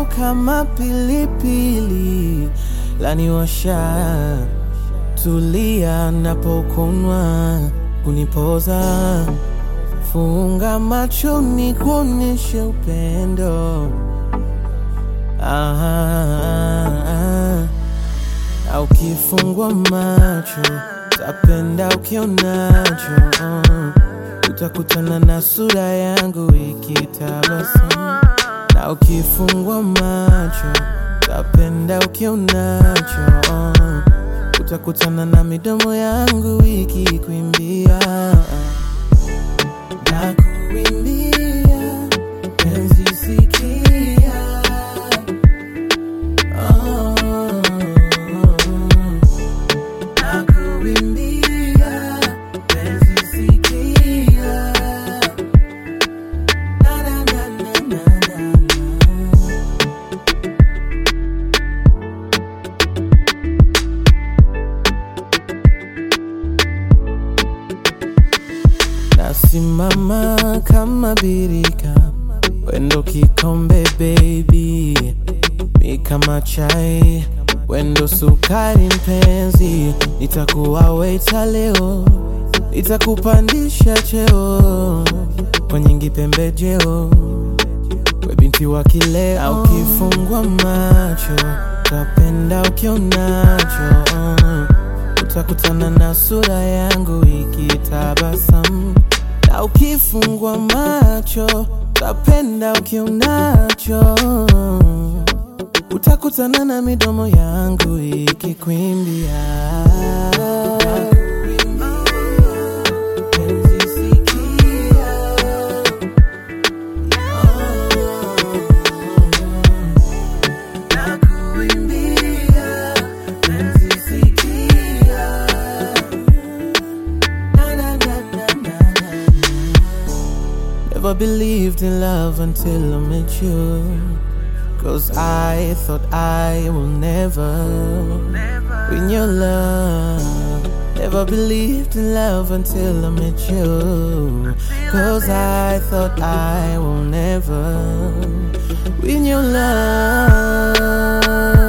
lako kama pilipili laniwasha, tulia napokunwa kunipoza, funga macho ni kuonyeshe upendo ah, ah, ah. Na ukifungwa macho tapenda ukionacho uh. Utakutana na sura yangu ikitabasamu Na ukifungwa macho tapenda ukionacho uh. Utakutana na midomo yangu ikikuimbia na kuimbia penzi sikia oh. Nakuimbia penzi sikia na na na na na na Nasimama kama birika, wendo kikombe baby, mi kama chai, wendo sukari mpenzi, nitakuwa waiter leo, nitakupandisha cheo kwa nyingi pembejeo, we binti wa kileo, na ukifungwa macho tapenda ukionacho utakutana na sura yangu ikitabasamu, na ukifungwa macho tapenda ukionacho, utakutana na midomo yangu ikikwimbia Penzi sikia, nakuimbia penzi sikia Na, na, na, na, na, na. Never believed in love until I met you. Cause I thought I will never win your love. Never believed in love until I met you. Cause I thought I will never win your love.